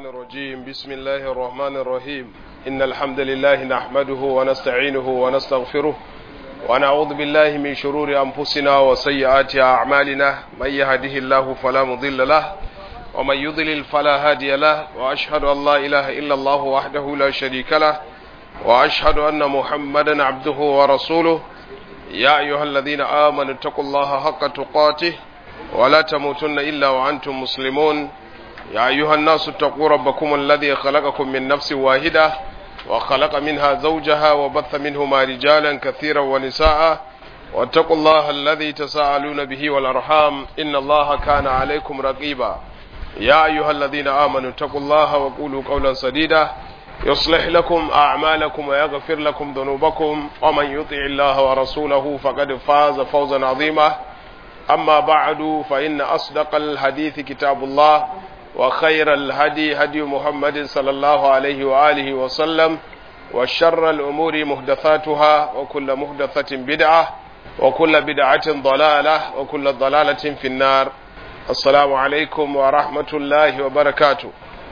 الشيطان الرجيم بسم الله الرحمن الرحيم إن الحمد لله نحمده ونستعينه ونستغفره ونعوذ بالله من شرور أنفسنا وسيئات أعمالنا من يهده الله فلا مضل له ومن يضلل فلا هادي له وأشهد أن لا إله إلا الله وحده لا شريك له وأشهد أن محمدا عبده ورسوله يا أيها الذين آمنوا اتقوا الله حق تقاته ولا تموتن إلا وأنتم مسلمون يا أيها الناس اتقوا ربكم الذي خلقكم من نفس واحدة وخلق منها زوجها وبث منهما رجالا كثيرا ونساء واتقوا الله الذي تساءلون به والأرحام إن الله كان عليكم رقيبا يا أيها الذين آمنوا اتقوا الله وقولوا قولا سديدا يصلح لكم أعمالكم ويغفر لكم ذنوبكم ومن يطع الله ورسوله فقد فاز فوزا عظيما أما بعد فإن أصدق الحديث كتاب الله وخير الهدي هدي محمد صلى الله عليه وآله وسلم وشر الأمور محدثاتها وكل محدثة بدعة وكل بدعة ضلالة وكل ضلالة في النار السلام عليكم ورحمة الله وبركاته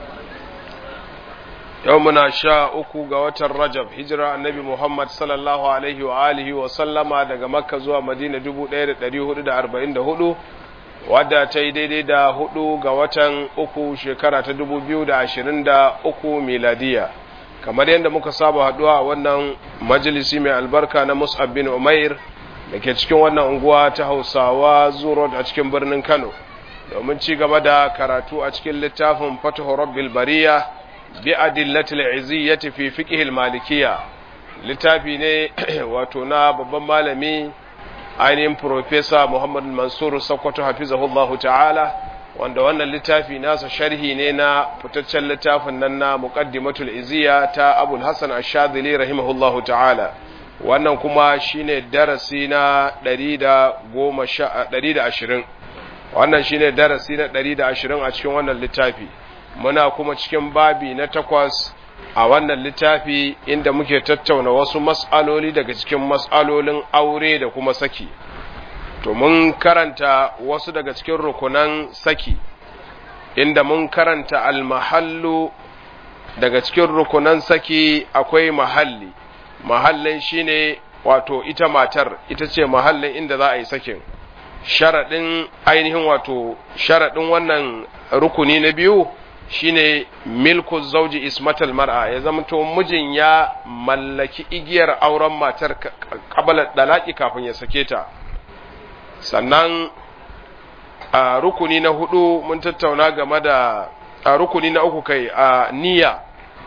يومنا شاء أكو قوة الرجب هجرة النبي محمد صلى الله عليه وآله وسلم daga Makka zuwa Madina 1444 wadda ta yi daidai da hudu ga watan uku shekara ta dubu biyu da ashirin da uku miladiya kamar yadda muka saba haduwa a wannan majalisi mai albarka na mus'ab bin umair da ke cikin wannan unguwa ta hausawa zuro a cikin birnin kano domin ci gaba da karatu a cikin littafin fatahu rabbil bariya bi adillatil iziyyati fi fiqh malikiya littafi ne wato na babban malami ainihin Profesa Muhammad Mansur Sokoto hafizahullahu ta'ala wanda wannan littafi nasa sharhi ne na fitaccen littafin nan na muqaddimatul iziya ta Abul Hasan Ash-Shadhili rahimahullahu ta'ala wannan kuma shine darasi na 120 wannan shine darasi na 120 a cikin wannan littafi muna kuma cikin babi na takwas a wannan littafi inda muke tattauna wasu mas'aloli daga cikin mas'alolin aure da kuma saki to mun karanta wasu daga cikin rukunan saki inda mun karanta almahallu daga cikin rukunan saki akwai mahalli mahallin shine wato ita matar ita ce mahallin inda za a yi sakin sharaɗin ainihin wato sharaɗin wannan rukuni na biyu shine milku zauji ismatal mar'a ya zama to mijin ya mallaki igiyar auren matar kabala dalaki kafin ya sake ta sannan a rukuni na hudu mun tattauna game da a rukuni na uku kai a niyya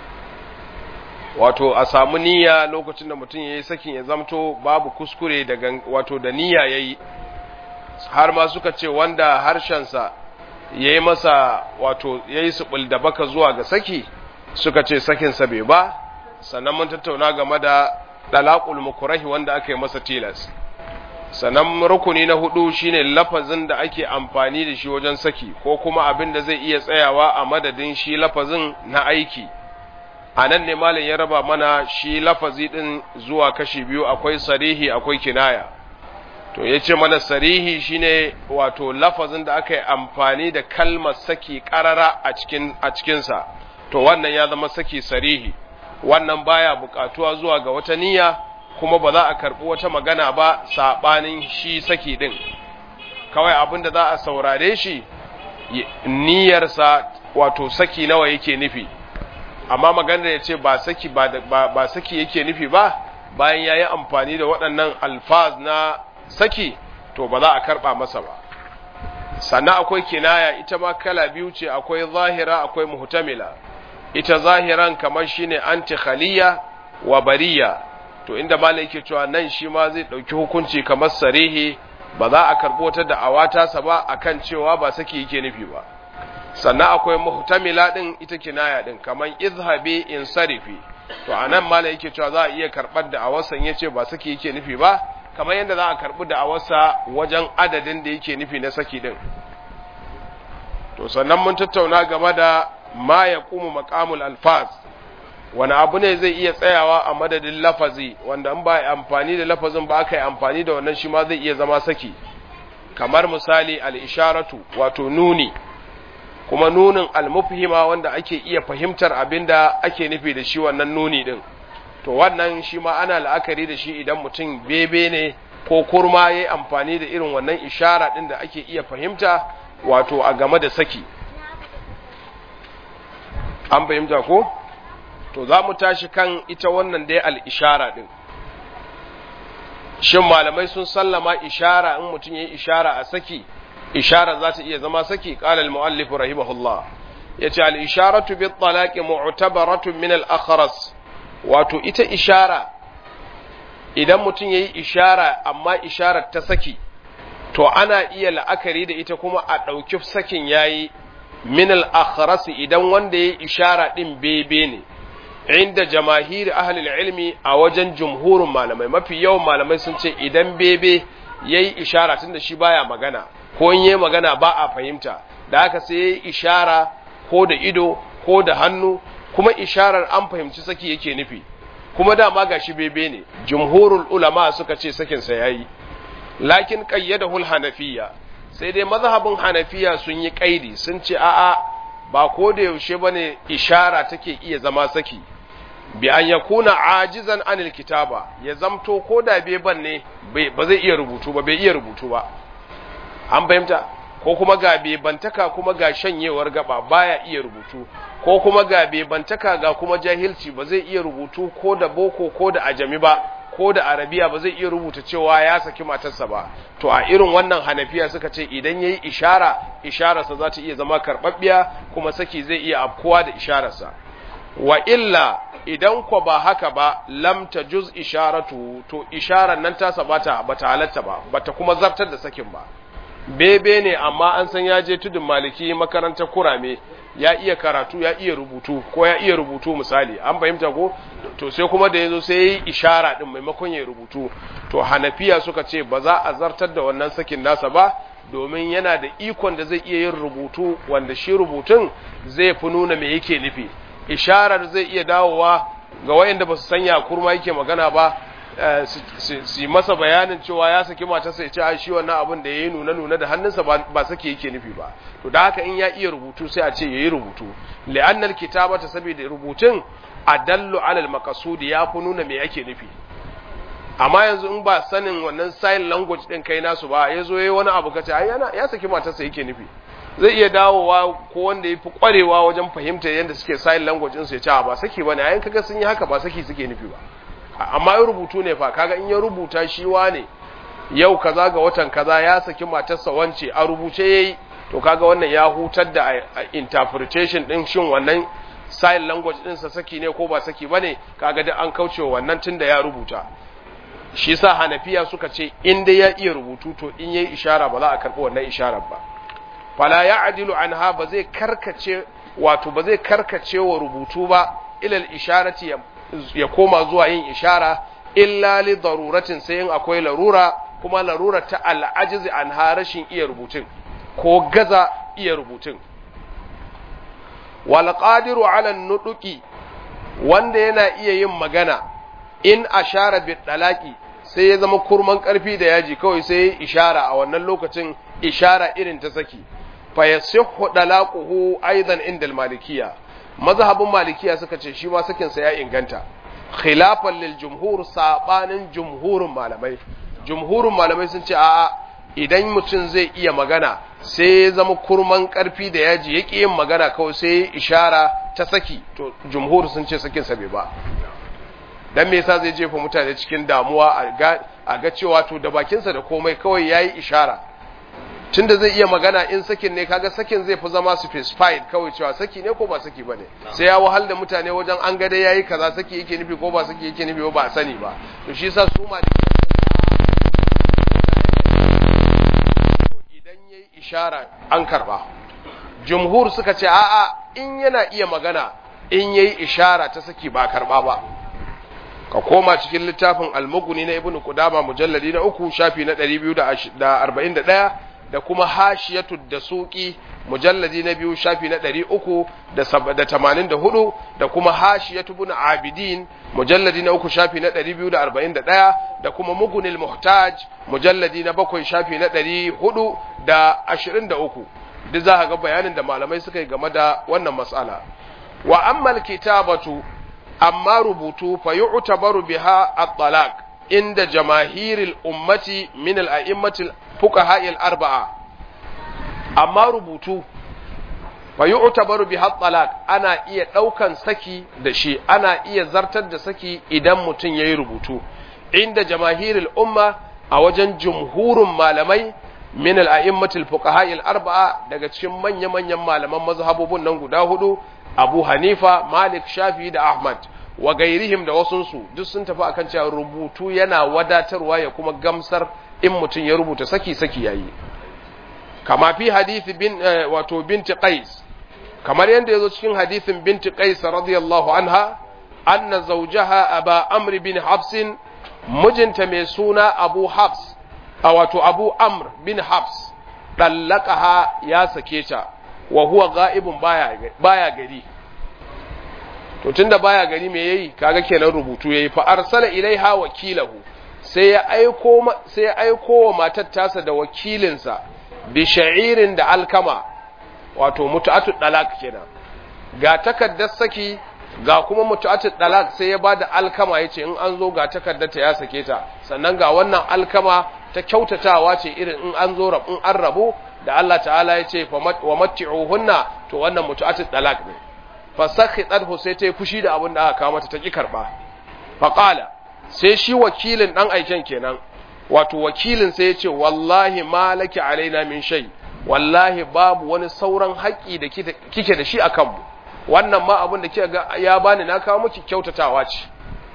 wato a samu niyya lokacin da mutum ya yi sakin ya zamto babu kuskure daga wato da niyya ya yi har ma suka ce wanda harshensa ya yi masa wato ya yi su da baka zuwa ga saki suka ce sakinsa bai ba sannan mun tattauna game da ɗalaƙul mukurahi wanda aka yi masa tilas sannan rukuni na hudu shine lafazin da ake amfani da shi wajen saki ko kuma abin da zai iya tsayawa a madadin shi lafazin na aiki a nan ne malin ya raba mana shi lafazi ɗin zuwa kashi biyu akwai sarihi akwai kinaya to ya ce mana sarihi shine wato lafazin da aka yi amfani da kalmar saki karara a cikin a cikinsa to wannan ya zama saki sarihi wannan baya bukatuwa zuwa ga wata niyya kuma ba za a karbi wata magana ba sabanin shi saki din kawai abin da za a saurare shi niyyarsa wato saki nawa yake nufi amma magana ya ce ba saki ba, ba saki yake nufi ba bayan ya yi amfani da waɗannan alfaz na saki to ba za a karba masa ba sannan akwai kinaya ita ma kala biyu ce akwai zahira akwai muhtamila ita zahiran kamar shine anti khaliya wa bariya to inda malai yake cewa nan shi ma zai dauki hukunci kamar sarihi ba za a karbo ta da awata sa ba akan cewa ba saki yake nufi ba sannan akwai muhtamila din ita kinaya din kamar izhabi insarifi to anan malai yake cewa za a iya karbar da awasan yace ba saki yake nufi ba kamar yadda za a karɓi da'awarsa wajen adadin da yake nufi na saki ɗin to sannan mun tattauna game da ma ya kuma makamul alfaz wani abu ne zai iya tsayawa a madadin lafazi wanda in ba amfani da lafazin ba aka yi amfani da wannan shi ma zai iya zama saki kamar misali al'isharatu wato nuni kuma nunin almufhima wanda ake iya fahimtar abinda ake nufi da shi wannan nuni din to wannan shi ma ana la'akari da shi idan mutum bebe ne ko kurma ya yi amfani da irin wannan ishara din da ake iya fahimta wato a game da saki an fahimta ko to za mu tashi kan ita wannan dai al'ishara din shin malamai sun sallama ishara in mutum ya yi ishara a saki ishara za ta iya zama saki ƙalal mu'allif rahimahullah ya ce al'isharatu bi talaqi mu'tabaratun min al-akhras wato ita ishara idan mutum ya yi ishara amma isharar ta saki to ana iya la'akari da ita kuma a ɗauki sakin yayi min al-akhras idan wanda ya yi ishara ɗin bebe ne inda jamahiri ahlul ilmi a wajen jumhurin malamai mafi yawan malamai sun ce idan bebe yayi ishara tunda shi baya magana ko in yayi magana ba a fahimta da haka sai yayi ishara ko da ido ko da hannu kuma isharar an fahimci saki yake nufi kuma dama gashi bebe ne jumhurul ulama suka ce sakin sa yayi lakin qayyadahu al-hanafiyya sai dai mazhabin hanafiya sun yi kaidi sun ce a'a ba ko da yaushe bane ishara take iya zama saki bi an yakuna ajizan anil kitaba ya zamto ko da beban ne ba zai iya rubutu ba bai iya rubutu ba an fahimta ko kuma ga bebantaka kuma ga shanyewar gaba baya iya rubutu ko kuma ga bebantaka ga kuma jahilci ba zai iya rubutu ko da boko ko da ajami ba ko da arabiya ba zai iya rubuta cewa ya saki matarsa ba to a irin wannan hanafiya suka ce idan yayi ishara ishararsa za ta iya zama karɓaɓɓiya kuma saki zai iya afkuwa da ishararsa wa illa idan ko ba haka ba lam juz isharatu to isharar nan ta bata bata halatta ba bata kuma zartar da sakin ba bebe ne amma an san ya je tudun maliki makarantar kurame ya iya karatu ya iya rubutu ko ya iya rubutu misali an fahimta ko to sai kuma da yazo sai yayi ishara din maimakon ya rubutu to hanafiya suka ce ba za a zartar da wannan sakin nasa ba domin yana da ikon da zai iya yin rubutu wanda shi rubutun zai fi nuna me yake nufi isharar zai iya dawowa ga wayanda ba su sanya kurma yake magana ba su yi masa bayanin cewa ya saki matarsa ya ce a shi wannan abin da ya yi nuna-nuna da hannunsa ba sake yake nufi ba to da haka in ya iya rubutu sai a ce ya yi rubutu li'annal kitabata saboda rubutun adallu alal maqsudi ya fi nuna me yake nufi amma yanzu in ba sanin wannan sign language din kai nasu ba ya zo yayi wani abu kace ai yana ya saki matarsa yake nufi zai iya dawowa ko wanda ya fi kwarewa wajen fahimta yadda suke sign language din su ya ce ba saki bane ayin kaga sun yi haka ba saki suke nufi ba amma in rubutu ne fa kaga in ya rubuta shi wane yau kaza ga watan kaza ya saki matarsa wance a rubuce yayi to kaga wannan ya hutar da interpretation din shin wannan sign language din sa saki ne ko ba saki bane kaga da an kaucewa wannan tunda ya rubuta shi yasa Hanafiya suka ce in dai ya iya rubutu to in yayi ishara ba za a karbi wannan isharar ba fala ya'dilu anha ba zai karkace wato ba zai karkace wa rubutu ba ilal isharati ya koma zuwa yin ishara illa li daruratin sai in akwai larura kuma larura ta al'ajizi an rashin iya rubutun ko gaza iya rubutun wal qadiru ala nuduki wanda yana iya yin magana in ashara bi dalaki sai ya zama kurman karfi da yaji kawai sai ya ishara a wannan lokacin ishara irin ta saki fa yasihhu dalaquhu aidan inda al-malikiyya mazhabin malikiya suka ce shi ma sakinsa ya inganta khilafan lil jumhur sabanin jumhurin malamai jumhurin malamai sun ce a'a idan mutum zai iya magana sai ya zama kurman karfi da yaji yake yin magana kawai sai ishara ta saki to jumhur sun ce sakin sa bai ba dan me yasa zai jefa mutane cikin damuwa a ga cewa to da bakinsa da komai kawai yayi ishara tunda zai iya magana in sakin ne kaga sakin zai fi zama specified kawai cewa saki ne ko ba saki bane sai ya wahal da mutane wajen an ga dai yayi kaza saki yake nufi ko ba saki yake nufi ba a sani ba to shi yasa su ma idan yayi ishara an karba jumhur suka ce a'a in yana iya magana in yayi ishara ta saki ba karba ba ka koma cikin littafin almuguni na ibnu qudama mujalladi na uku shafi na 241 da kuma hashiyatu da suki mujalladi na biyu shafi na ɗari uku da tamanin da hudu da kuma hashiyatu bin abidin mujalladi na uku shafi na ɗari biyu da arba'in da ɗaya da kuma mugunil muhtaj mujalladi na bakwai shafi na ɗari hudu da ashirin da uku duk za ga bayanin da malamai suka yi game da wannan mas'ala wa ammal kitabatu amma rubutu fa yu'tabaru biha at-talaq inda jamahiril ummati min al-a'immatil fuqaha al-arba'a amma rubutu fa yu'tabaru biha at-talaq ana iya daukan saki da shi ana iya zartar da saki idan mutum yayi rubutu inda jamahiril umma a wajen jumhurun malamai min al-a'immatil fuqaha al-arba'a daga cikin manya-manyan malaman mazhabubun nan guda hudu Abu Hanifa Malik Shafi da Ahmad wa gairihim da wasunsu duk sun tafi akan cewa rubutu yana wadatarwa ya kuma gamsar in mutum ya rubuta saki saki yayi kama fi hadisi bin wato binti Qais kamar yadda yazo cikin hadisin binti Qais radiyallahu anha anna zawjaha Aba Amr bin Habs mijinta mai suna Abu Habs a wato Abu Amr bin Habs dallaqaha ya sake ta wa huwa ga'ibun baya baya gari to tunda baya gari me yayi kaga kenan rubutu yayi fa arsala ilaiha wakilahu sai ya aiko sai ya aiko wa matar tasa da wakilinsa bi sha'irin da alkama wato mutu'atu dalak kenan ga takaddar saki ga kuma mutu'atu dalak sai ya bada alkama yace in an zo ga takaddar ta ya sake ta sannan ga wannan alkama ta kyautatawa ce irin in an zo in an rabu da Allah ta'ala ya ce wa matti'uhunna to wannan mutu'atu dalak ne fasakhitathu sai ta yi fushi da abin da aka kawo mata ta ki karba faqala sai shi wakilin dan aiken kenan wato wakilin sai ya ce wallahi malaki alaina min shay wallahi babu wani sauran haƙi da kike da shi akan mu wannan ma abin da kika ga ya bani na kawo miki kyautatawa ce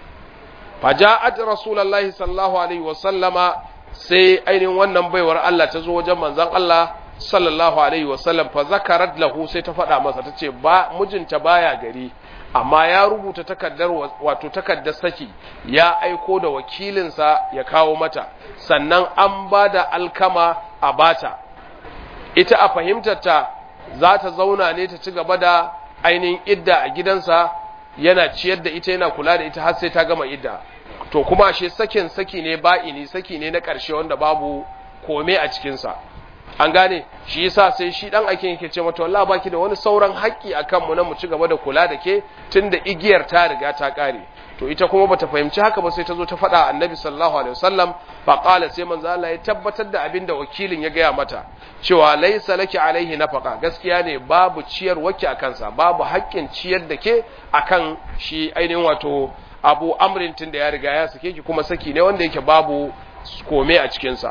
faja'at rasulullahi sallallahu alaihi wa sallama sai ainihin wannan baiwar Allah ta zo wajen manzon Allah sallallahu alaihi wasallam fa zakarat lahu sai ta faɗa masa ta ce ba mijinta baya gari amma ya rubuta takardar wato takardar saki ya aiko da wakilinsa ya kawo mata sannan an ba da alkama a bata ita a fahimtarta za ta zauna ne ta ci gaba da ainihin idda a gidansa yana ciyar da ita yana kula da ita har sai ta gama idda to kuma ashe sakin saki ne ba'ini saki ne na ƙarshe wanda babu kome a cikinsa an gane shi yasa sai shi dan ake yake ce mata wallahi baki da wani sauran haƙƙi akan mu na mu ci gaba da kula da ke tunda igiyar ta riga ta kare to ita kuma bata fahimci haka ba sai ta zo ta faɗa annabi sallallahu alaihi wasallam fa qala sai manzo Allah ya tabbatar da abin da wakilin ya gaya mata cewa laysa laki alaihi nafaqa gaskiya ne babu ciyar waki akan sa babu haƙƙin ciyar da ke akan shi ainihin wato abu amrin tun da ya riga ya sake ki kuma saki ne wanda yake babu kome a cikin sa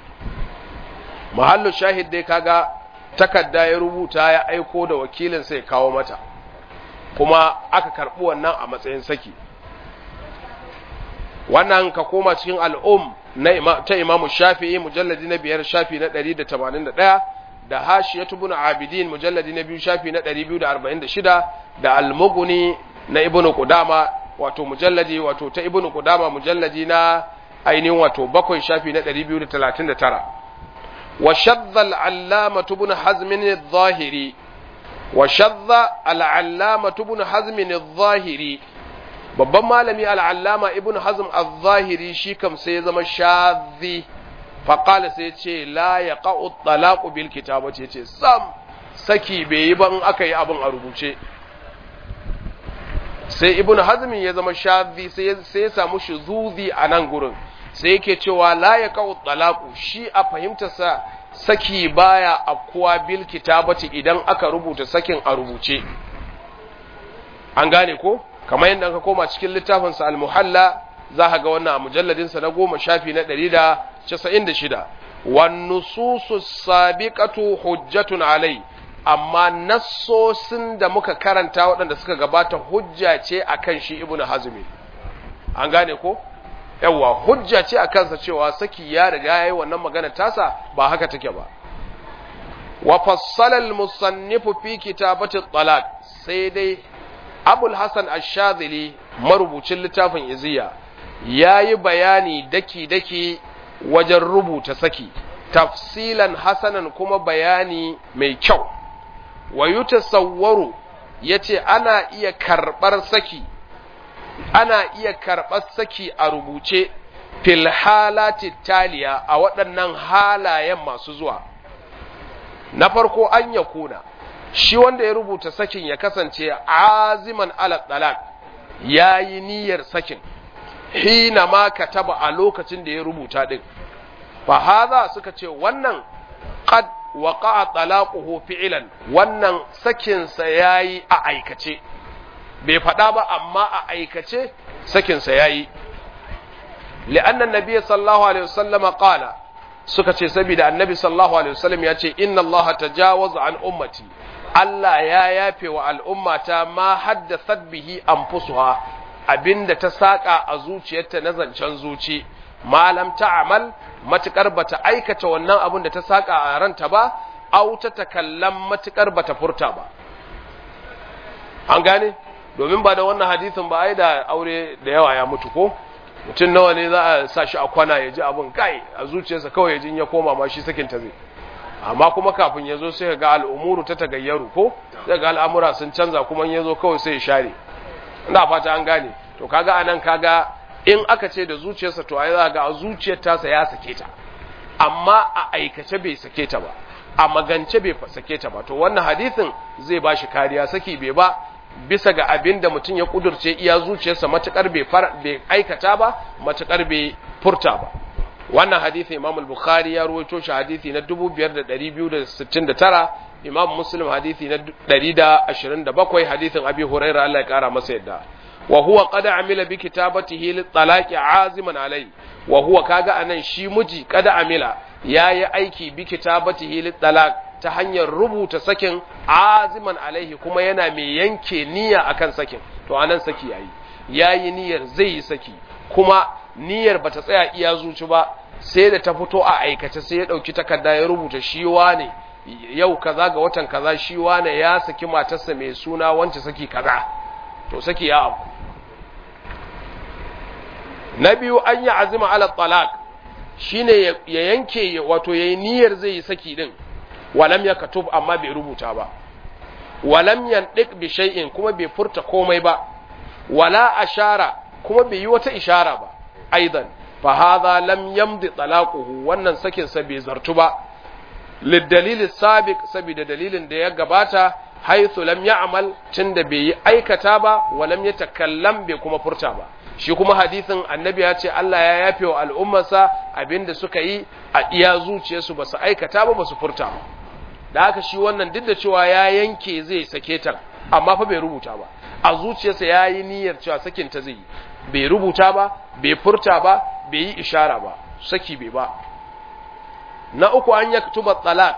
mahallu shahid dai kaga takarda ya rubuta ya aiko da wakilin sai kawo mata kuma aka karɓi wannan a matsayin saki wannan ka koma cikin al'um na ta imamu shafi'i mujalladi na biyar shafi na 181 da hashiyatu bin abidin mujalladi na biyu shafi na 246 da almuguni na ibnu qudama wato mujalladi wato ta ibnu qudama mujalladi na ainihin wato bakwai shafi na 239 وشذ العلامة بن حزم الظاهري وشذ العلامة بن حزم الظاهري babban malami al'allama ibn hazm al-zahiri shi kam sai zama shazi faƙala sai ce la ya ƙa'u talaku bil kitaba ce ce sam saki bai yi ba in aka yi abin a rubuce sai ibn hazm ya zama shazi sai ya samu shuzuzi a nan gurin sai yake cewa la ya kawo talaku shi a fahimtarsa saki baya afkuwa bil kitabati idan aka rubuta sakin a rubuce an gane ko kamar yadda ka koma cikin littafinsa al-muhalla za ka ga wannan a mujalladinsa na goma shafi na ɗari da casa'in da shida wan nususu sabiqatu hujjatun alai amma nassosin da muka karanta waɗanda suka gabata hujja ce akan shi ibnu hazmi an gane ko yawa hujja ce a kansa cewa saki ya riga yayi wannan magana tasa ba haka take ba wa fassala al-musannifu fi kitabati talaq sai dai abul hasan ash-shadhili marubucin littafin iziya yayi bayani daki daki wajen rubuta saki tafsilan hasanan kuma bayani mai kyau wa yutasawwaru yace ana iya karbar saki ana iya karɓar saki a rubuce fil halati taliya a waɗannan halayen masu zuwa na farko an ya kuna shi wanda ya rubuta sakin ya kasance aziman ala talaq yayi niyyar sakin hina ma kataba a lokacin da ya rubuta din fa hadha suka ce wannan qad waqa'a talaquhu fi'lan wannan sakin sa yayi a aikace bai faɗa ba amma a aikace sakin sa yayi li'anna nabiyyi sallallahu alaihi wasallam qala suka ce saboda annabi sallallahu alaihi wasallam ya ce inna allaha tajawaza an ummati Allah ya yafe wa al'ummata ma haddathat bihi anfusuha abinda ta saka a zuciyarta na zancen zuci malam ta'amal matukar bata aikata wannan abin da ta saka a ranta ba au ta takallam matukar bata furta ba an gane domin ba da wannan hadisin ba ai da aure da yawa ya mutu ko mutum nawa ne za a sa shi a kwana ya ji abin kai a zuciyarsa kawai ya ji ya koma ma shi sakin ta zai amma kuma kafin ya zo sai ga al'umuru ta tagayyaru ko sai ga al'amura sun canza kuma ya zo kawai sai ya share ina fata an gane to kaga anan kaga in aka ce da zuciyarsa to ai za ga a zuciyar tasa ya sake ta amma a aikace bai sake ta ba a magance bai sake ta ba to wannan hadisin zai ba shi kariya saki bai ba bisa ga abin da mutum ya kudurce iya zuciyarsa matukar bai bai aikata ba matukar bai furta ba wannan hadisi Imam al-Bukhari ya ruwaito shi hadisi na 5269 Imam Muslim hadisi na 127 hadisin Abi Hurairah Allah ya kara masa yadda wa huwa qad amila bi kitabatihi lit-talaqi aziman alai wa huwa kaga anan shi miji qad amila yayi aiki bi kitabatihi lit-talaq ta hanyar rubuta sakin aziman alaihi kuma yana mai yanke niyya akan sakin to anan saki yayi yayi niyyar zai yi saki kuma niyyar bata tsaya iya zuci ba sai da ta fito a aikace sai ya dauki takarda ya rubuta shi wane yau kaza ga watan kaza shi wane ya saki matarsa mai suna wance saki kaza to saki ya abu na biyu an yi azima ala talaq shine ya yanke wato yayi niyyar zai yi saki din walam ya katub amma bai rubuta ba walam yandik bi shay'in kuma bai furta komai ba wala ashara kuma bai yi wata ishara ba aidan fa hadha lam yamdi talaquhu wannan sakin sa bai zartu ba lidalil sabiq saboda dalilin da ya gabata haythu lam ya'mal tunda bai yi aikata ba walam yatakallam bai kuma furta ba shi kuma hadisin annabi ya ce Allah ya yafe wa al'ummarsa abinda suka yi a iya zuciyarsu ba su aikata ba ba su furta ba da haka shi wannan duk da cewa ya yanke zai sake ta amma fa bai rubuta ba a zuciyarsa ya yi niyyar cewa sakin ta zai yi bai rubuta ba bai furta ba bai yi ishara ba saki bai ba na uku an ya tuba talaq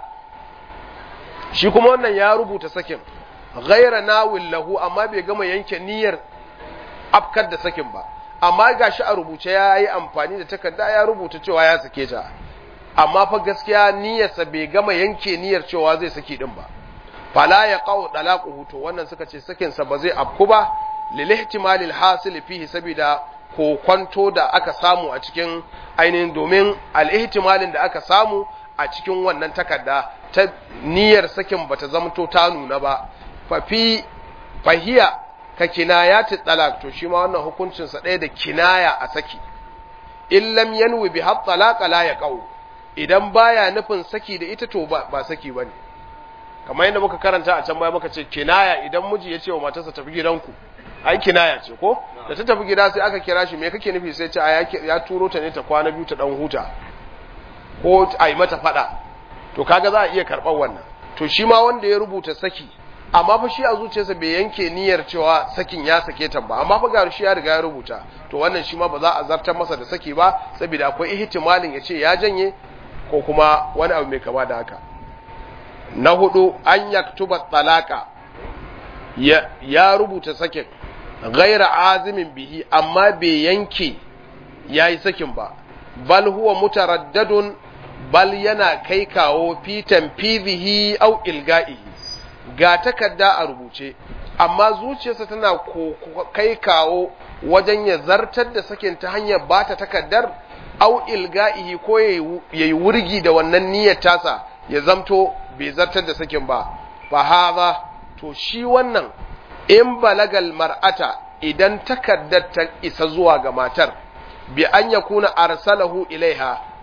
shi kuma wannan ya rubuta sakin ghaira nawil lahu amma bai gama yanke niyyar afkar da sakin ba amma gashi a rubuce ya yi amfani da takarda ya rubuta cewa ya sake ta amma fa gaskiya niyyarsa bai gama yanke niyyar cewa zai saki din ba fala ya qaw dalaquhu to wannan suka ce sakin sa ba zai afku ba lil ihtimalil hasil fihi saboda kokwanto da aka samu a cikin ainihin domin al ihtimalin da aka samu a cikin wannan takarda ta niyyar sakin bata zamto ta nuna ba fa fi fahiya ka kinayati talaq to shi ma wannan hukuncin sa ɗaya da kinaya a saki in lam yanwi bi hat talaq la yaqau idan baya nufin saki da ita to ba, ba saki bane kamar yadda muka karanta a can baya muka ce kinaya idan miji ya ce wa matarsa tafi gidanku ai kinaya ce ko da ta tafi gida sai aka kira shi me kake nufi sai ce a ya turo ta ne ta kwana biyu ta dan huta ko a yi mata fada to kaga za a iya karɓar wannan to shi ma wanda ya rubuta saki amma fa shi a zuciyarsa bai yanke niyyar cewa sakin ya sake ta ba amma fa ga shi ya riga ya rubuta to wannan shi ma ba za a zartar masa da saki ba saboda akwai ihtimalin ya ce ya janye ko kuma wani abu mai kama da haka na hudu an yaktuba talaka ya, ya rubuta sakin ghaira azimin bihi amma bai yanke yayi sakin ba bal huwa mutaraddadun bal yana kai kawo fitan fizihi au ilga'ihi ga takarda a rubuce amma zuciyarsa tana kai kawo wajen ya zartar da sakin ta hanyar ba ta takardar au ilga'ihi ko ya yi wurgi da wannan niyyar tasa ya zamto bai zartar da sakin ba fa haza to shi wannan in balagal mar'ata idan takardar ta isa zuwa ga matar bi an yakuna arsalahu ilaiha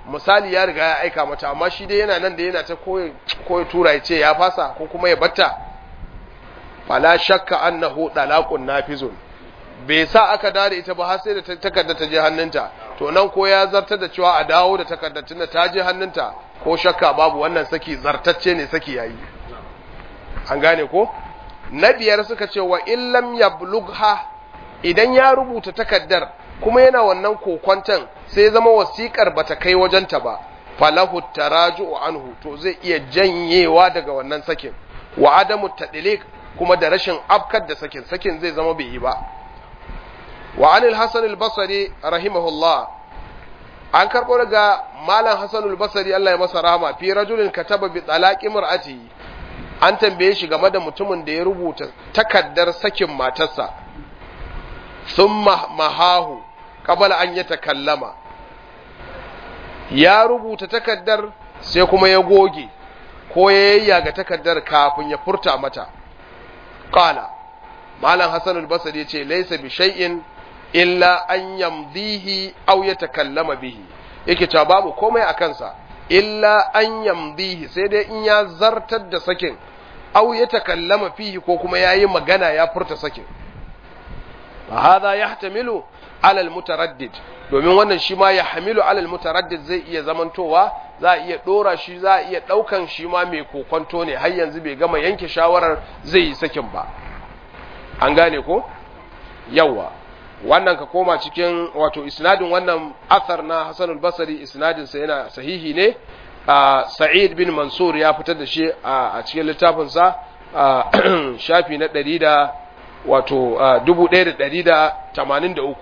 misali ya riga ya aika mata amma shi dai yana nan da yana ta koyi tura ya ce ya fasa ko kuma ya batta fala shakka annahu dalaqun nafizun bai sa aka dare ita ba har sai da takarda ta je hannunta to nan ko ya zartar da cewa a dawo da takardar tunda ta je hannunta ko shakka babu wannan saki zartacce ne saki yayi an gane ko na biyar suka ce wa illam yablugha idan ya rubuta takaddar kuma yana wannan kokwantan sai zama wasikar bata kai wajenta ba falahu taraju'u anhu to zai iya janyewa daga wannan sakin wa adamu tadliq kuma da rashin afkar da sakin sakin zai zama bai yi ba wa anil hasan al-basri rahimahullah an karbo daga malam hasan al-basri Allah ya masa rahama fi rajulin kataba bi talaqi mar'ati an tambaye shi game da mutumin da ya rubuta takaddar sakin matarsa thumma mahahu qabla an yatakallama ya rubuta takaddar sai kuma ya goge ko ya yayyaga takaddar kafin ya furta mata qala malam hasan al-basri yace laysa bi shay'in illa an yamdihi aw yatakallama bihi yake cewa babu komai a kansa illa an yamdihi sai dai in ya zartar da sakin aw yatakallama fihi ko kuma yayi magana ya furta sakin fa hadha yahtamilu ala al-mutaraddid domin wannan shi ma ya hamilu ala al-mutaraddid zai iya zamantowa za a iya dora shi za a iya daukan shi ma mai kokonto ne har yanzu bai gama yanke shawarar zai yi sakin ba an gane ko yawa wannan ka koma cikin wato isnadin wannan athar na Hassan al-Basri isnadin sa yana sahihi ne Sa'id bin Mansur ya fitar da shi a cikin littafin sa shafi na 100 da wato 1183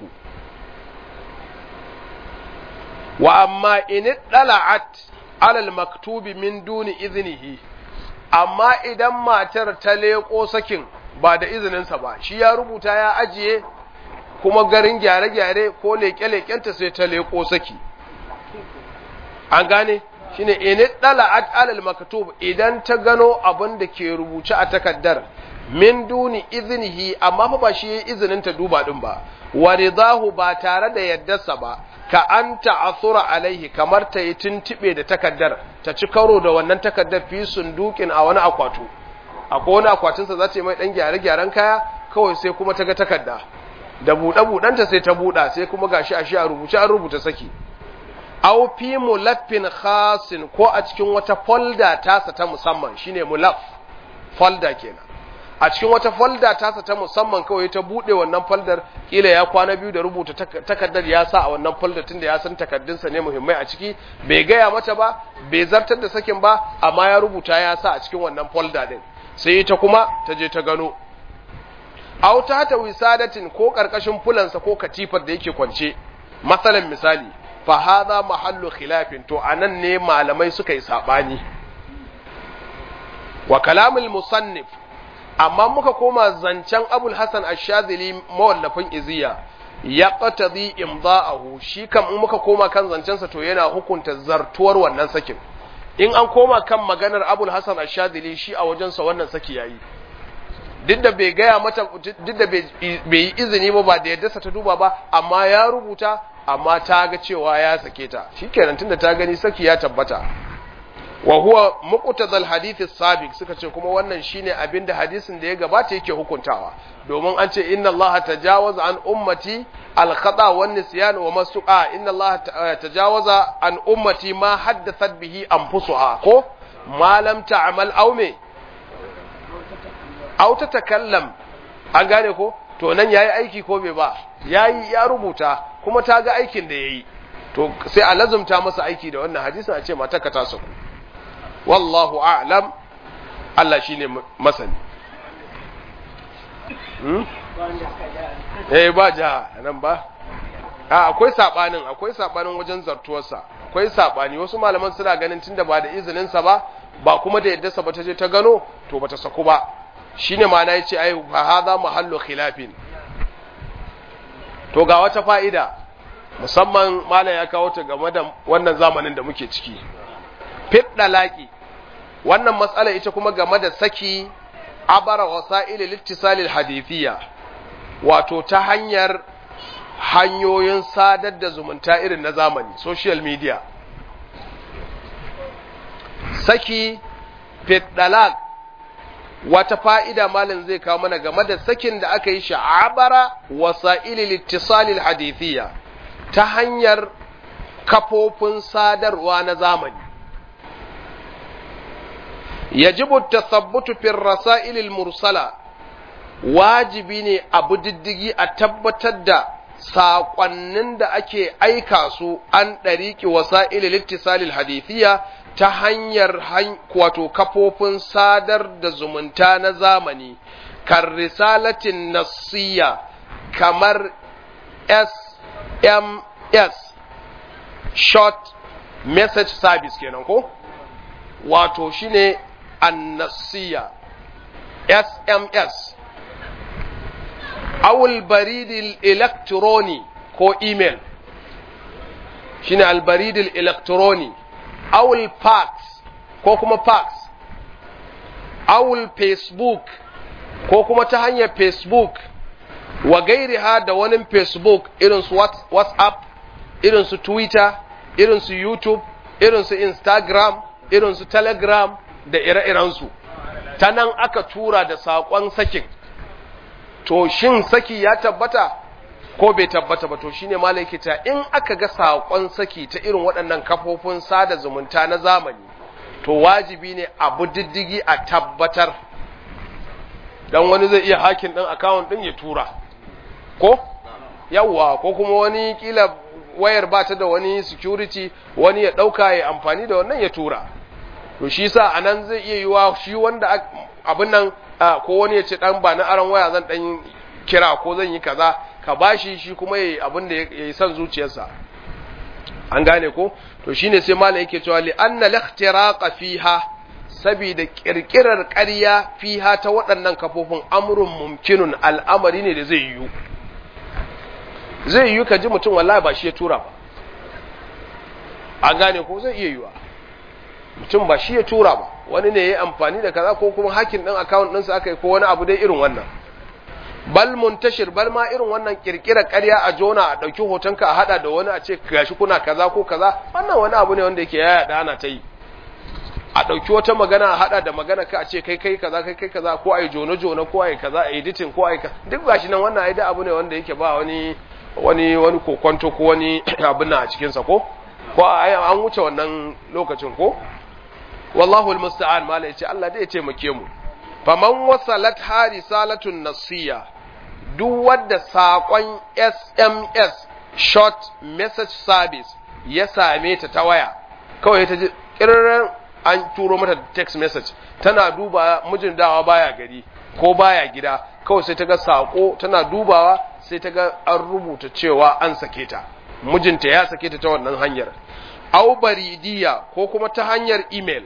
wa amma in dala'at alal maktubi min duni iznihi amma idan matar ta leko sakin ba da izininsa ba shi ya rubuta ya ajiye kuma garin gyare-gyare ko leƙe-leƙenta sai ta leƙo saki an gane shine in dala'at alal maktub idan ta gano abin da ke rubuce a takaddar min duni iznihi amma fa ba shi yayi izinin ta duba din ba wa ridahu ba tare da yaddarsa ba ka an ta'athura alaihi kamar ta yi tuntube da takaddar ta ci karo da wannan takaddar fi sundukin a wani akwatu akwai wani akwatinsa za ta yi mai dan gyare-gyaren kaya kawai sai kuma ta ga takarda da buɗe-buɗenta sai ta buɗa sai kuma gashi a shi a rubuce an rubuta saki aw fi mulaffin khasin ko a cikin wata folda tasa ta musamman shine mulaf folda kenan a cikin wata folda tasa ta musamman kawai ta bude wannan foldar kila ya kwana biyu da rubuta takardar ya sa a wannan folder tunda ya san takardunsa ne muhimmai a ciki bai gaya mata ba bai zartar da sakin ba amma ya rubuta ya sa a cikin wannan folder din sai ita kuma ta je ta gano aw ta ta wisadatin ko karkashin fulansa ko katifar da yake kwance masalan misali fa hadha mahallu khilafin to anan ne malamai suka yi sabani wa kalamul musannif amma muka koma zancen abul hasan ash-shadhili mawallafin iziya ya qatadi imda'ahu shi kam in muka koma kan zancensa to yana hukunta zartuwar wannan sakin in an koma kan maganar abul hasan ash-shadhili shi a wajensa wannan saki yayi duk da bai gaya mata duk da bai yi izini ba ba da yadda ta duba ba amma ya rubuta amma ta ga cewa ya sake ta shikenan tunda ta gani saki ya tabbata wa huwa muqtadal hadith sabiq suka ce kuma wannan shine abinda hadisin da ya gabata yake hukuntawa domin an ce inna allaha tajawaza an ummati al khata wan nisyan wa masu'a inna allaha tajawaza an ummati ma haddathat bihi anfusuha ko ma lam ta'mal aw me aw ta takallam an gane ko to nan yayi aiki ko bai ba yayi ya rubuta kuma ta ga aikin da yayi to sai a lazumta masa aiki da wannan hadisin a ce mata ka ta saku wallahu a'lam Allah shine masani hmm? eh ba ja nan ba a akwai sabanin akwai sabanin wajen zartuwarsa akwai sabani wasu malaman suna ganin tunda ba da izinin sa ba ba kuma da yadda sa ba ta je ta gano to bata saku ba shine ma'ana yace ai fa hadha mahallu khilafin to ga wata fa'ida musamman malam ya kawo ta game da wannan zamanin da muke ciki fit dalaki wannan matsala ita kuma game da saki abara wasa'il littisalil hadithiyya wato ta hanyar hanyoyin sadar da zumunta irin na zamani social media saki fiddalak wata fa'ida malin zai kawo mana game da sakin da aka yi sha'abara wasa'ili littisalil hadithiyya ta hanyar kafofin sadarwa na zamani yajibu tasabbutu fi rasailil mursala wajibi ne abu diddigi a tabbatar da saƙonnin da ake aika su an ɗariƙi wasa'ili littisalil hadithiyya ta hanyar wato kafofin sadar da zumunta na zamani kan risalatin nasiya kamar SMS short message service kenan ko wato shine annasiya SMS awul baridil elektroni ko email shine albaridil elektroni awul fax ko kuma fax awul facebook ko kuma ta hanyar facebook wa gairiha da wani facebook irin su whatsapp irin su twitter irin su youtube irin su instagram irin su telegram da ire-irensu ta nan aka tura da saƙon sakin to shin saki ya tabbata ko bai tabbata ba to shine malaikita in aka ga saƙon saki ta irin waɗannan kafofin sada zumunta na zamani to wajibi ne abu diddigi a tabbatar dan wani zai iya hakin ɗin akawun ɗin ya tura ko yawwa ko kuma wani kila wayar ba ta da wani security wani ya ɗauka ya amfani da wannan ya tura to shi sa a nan zai iya yiwa shi wanda abin nan ko wani ya ce ɗan ba na aron waya zan ɗan kira ko zan yi kaza ka bashi shi kuma ya yi abin da ya yi son zuciyarsa an gane ko to shine sai malam yake cewa li anna al fiha saboda kirkirar ƙarya fiha ta waɗannan kafofin amrun mumkinun al'amari ne da zai yiwu zai yiwu ka ji mutum wallahi ba shi ya tura ba an gane ko zai iya yiwa mutum ba shi ya tura ba wani ne ya yi amfani da kaza ko kuma hakin ɗin akawun ɗinsa aka yi ko wani abu dai irin wannan bal muntashir bal ma irin wannan kirkirar ƙarya a jona a ɗauki hotonka a haɗa da wani a ce gashi kuna kaza ko kaza wannan wani abu ne wanda yake yaya da ana ta yi a ɗauki wata magana a haɗa da magana ka a ce kai kai kaza kai kai kaza ko a yi jono jono ko a yi kaza a editing ko a yi duk gashi nan wannan ai da abu ne wanda yake ba wani wani wani kokonto ko wani abin nan a cikinsa ko ko an wuce wannan lokacin ko wallahu almusta'an mala yace Allah dai ya taimake mu faman wasalat harisalatun nasiya duk wanda sakon SMS short message service ya same ta ta waya kawai ta ji kirran an turo mata text message tana duba mijin dawa baya gari ko baya gida kawai sai ta ga sako tana dubawa sai ta ga an rubuta cewa an sake ta mijinta ya sake ta ta wannan hanyar au baridiya ko kuma ta hanyar email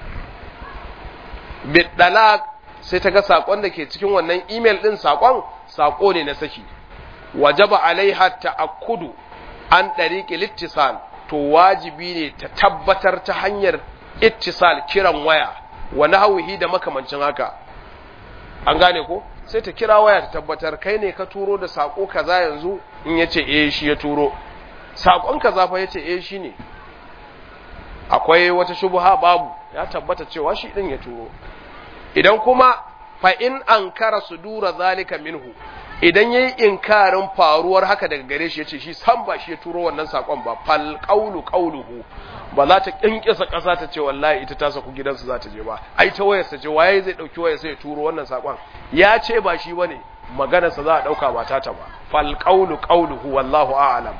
bidalak sai ta ga sakon da ke cikin wannan email din sakon sako ne na saki wajaba alaiha ta'akkudu an dariqi littisal to wajibi ne ta tabbatar ta hanyar ittisal kiran waya wa nahwihi da makamancin haka an gane ko sai ta kira waya ta tabbatar kai ne ka turo da sako kaza yanzu in yace eh shi ya turo sakon kaza fa yace eh shi ne akwai wata shubha babu ya tabbata cewa shi din ya turo idan kuma fa in ankara sudura zalika minhu idan yayi inkarin faruwar haka daga gare shi yace shi san ba shi ya turo wannan sakon ba fal qawlu qawluhu ba za ta kinkisa kasa ta ce wallahi ita ta saku gidansu za ta je ba ai ta wayar sa ce waye zai dauki wayar sai ya turo wannan sakon ya ce ba shi bane maganar sa za a dauka ba ta ta ba fal qawlu qawluhu wallahu a'lam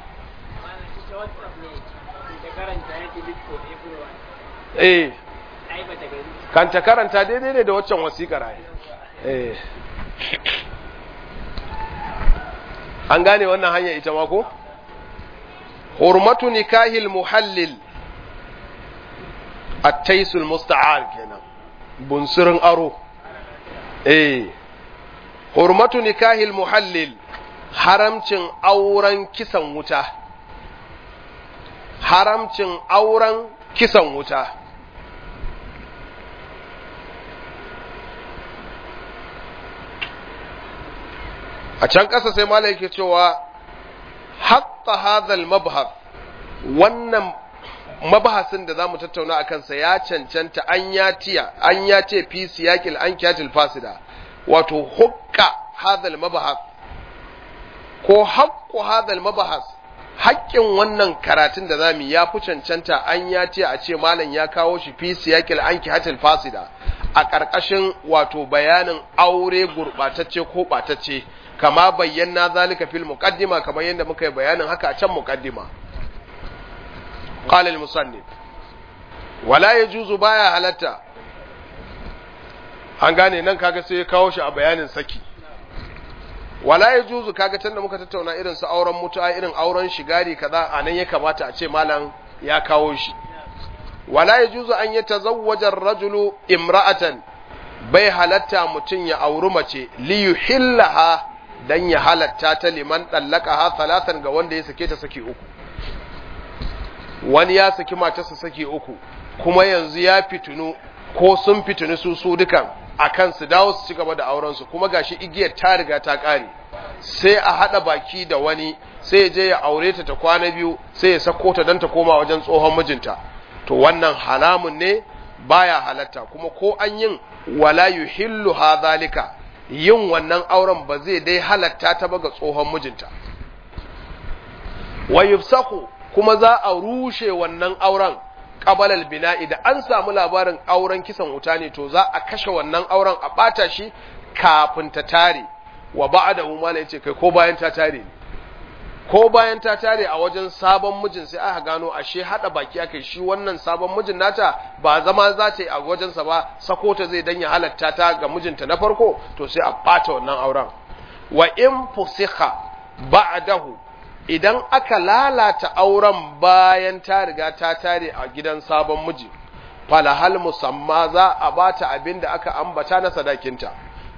eh kan ta karanta daidai ne da waccan wasiƙar ai eh an gane wannan hanya ita ma ko hurmatu nikahil muhallil at-taisul musta'ar kenan bunsurin aro eh hurmatu nikahil muhallil haramcin auren kisan wuta haramcin auren kisan wuta a can ƙasa sai mala yake cewa hatta hadhal mabhar wannan mabahasin da zamu tattauna akan sa ya cancanta an ya tiya an ya ce fi siyaqil an kiyatil fasida wato hukka hadal mabahas ko haqqu hadal mabahas haƙƙin wannan karatun da zamu ya fi cancanta an ya ce a ce malam ya kawo shi fi siyaqil an kiyatil fasida a ƙarƙashin wato bayanin aure gurɓatacce ko ɓatacce kama bayyana zalika fil muqaddima kamar yadda muka yi bayanin haka a can muqaddima qala al musannif wala yajuzu baya halatta an gane nan kaga sai ya kawo shi a bayanin saki wala yajuzu kaga tunda muka tattauna irin su auren mutuwa irin auren shigari kaza anan ya kamata a ce malam ya kawo shi wala yajuzu an yatazawwaja ar-rajulu imra'atan bai halatta mutum ya auri mace li yuhillaha dan ya halatta ta liman ha talatan ga wanda ya sake ta saki uku wani ya saki matarsa saki uku kuma yanzu ya fitunu ko sun fitunu su su dukan akan su dawo su ci gaba da auren su kuma gashi igiyar ta riga ta kare sai a hada baki da wani sai ya je ya aure ta ta kwana biyu sai ya sako ta dan ta koma wajen tsohon mijinta to wannan halamun ne baya halatta kuma ko an yin wala yuhillu hadhalika yin wannan auren ba zai dai halatta ta ba ga tsohon mijinta wa yufsaku kuma za a rushe wannan auren qabalal bina'i da an samu labarin auren kisan wuta ne to za a kashe wannan auren a bata shi kafin ta tare wa ba'dahu ma yace kai ko bayan ta tare ne ko bayan ta tare a wajen sabon mijin sai aka gano ashe hada baki aka shi wannan sabon mijin nata ba zama za ta yi a wajensa ba sako ta zai danya halatta ta ga mijinta na farko to sai a bata wannan auren wa in fusikha ba'dahu idan aka lalata auren bayan ta riga ta tare a gidan sabon miji falahal musamma za a bata abin da aka ambata na sadakinta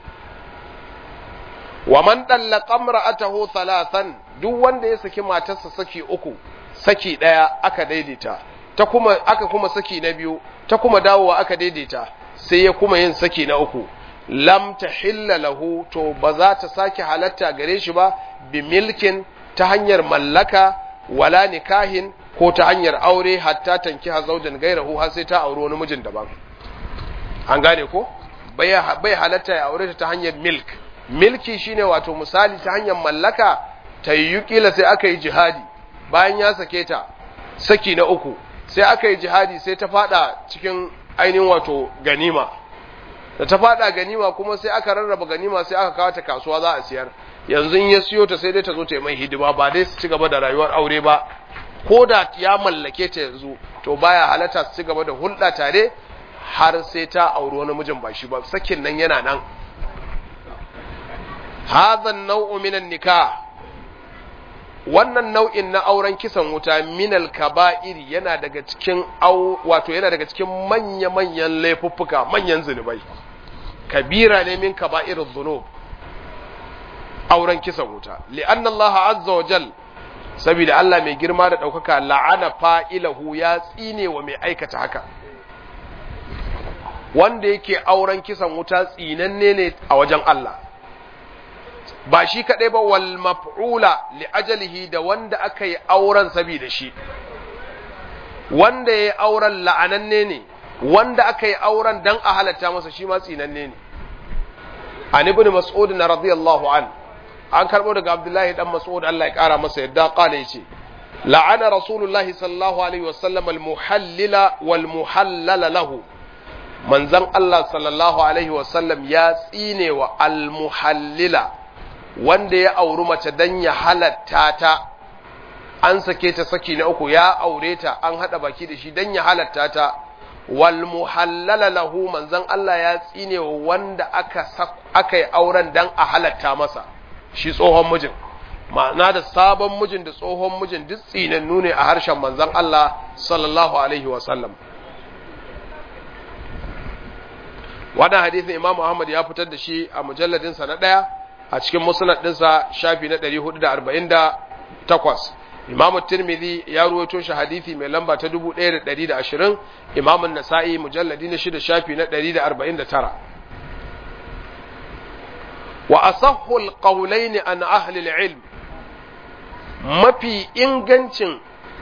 wa man dallaqa imra'atahu thalathan duk wanda ya saki matarsa saki uku saki daya aka daidaita ta kuma aka kuma saki na biyu ta kuma dawowa aka daidaita sai ya kuma yin saki na uku lam tahilla lahu to ba za ta sake halatta gare shi ba bi milkin ta hanyar mallaka wala nikahin ko ta hanyar aure hatta tankiha zaujan gairahu har sai ta auri wani mijin daban an gane ko bai halatta ya aure ta ta hanyar milk milki shine wato misali ta hanyar mallaka ta yi kila sai aka yi jihadi bayan ya sake ta saki na uku sai aka yi jihadi sai ta fada cikin ainihin wato ganima da ta fada ganima kuma sai aka rarraba ganima sai aka kawo ta kasuwa za a siyar yanzu in ya siyo ta sai dai ta zo ta yi mai hidima ba dai su ci gaba da rayuwar aure ba ko da ya mallake ta yanzu to baya halatta su ci gaba da hulɗa tare har sai ta auri wani mijin ba shi ba sakin nan yana nan hadha nau'u minan nikah wannan nau'in na auren kisan wuta minal kaba'iri yana daga cikin au wato yana daga cikin manya-manyan laifuffuka manyan zunubai kabira ne min kaba'irin zunub auren kisan wuta li'anna Allah azza wa jal saboda Allah mai girma da ɗaukaka la'ana fa'ilahu ya tsine wa mai aikata haka wanda yake auren kisan wuta tsinanne ne a wajen Allah ba shi kaɗai ba wal maf'ula li ajalihi da wanda aka yi auren saboda shi wanda ya yi auren la'ananne ne wanda aka yi auren dan a halatta masa shi ma tsinanne ne an ibn mas'ud na radiyallahu an an karbo daga abdullahi dan mas'ud Allah ya kara masa yadda qala yace la'ana rasulullahi sallallahu alaihi wasallam al muhallila wal muhallala lahu manzon Allah sallallahu alaihi wasallam ya tsine wa al muhallila wanda ya auri mace dan ya halatta ta an sake ta saki na uku ya aure ta an hada baki da shi dan ya halatta ta wal muhallala lahu manzon Allah ya tsine wanda aka aka yi auren dan a halatta masa shi tsohon mijin ma'ana da sabon mijin da tsohon mijin duk tsinannu ne a harshen manzon Allah sallallahu alaihi wa sallam wannan hadisin Imam Muhammad ya fitar da shi a mujalladin sa na daya a cikin musnad dinsa shafi na 448 Imam Tirmidhi ya ruwaito shi hadisi mai lamba ta 1120 Imam An-Nasa'i mujalladi na 6 shafi na 149 wa asahhu al-qawlayn an ahli al-ilm mafi ingancin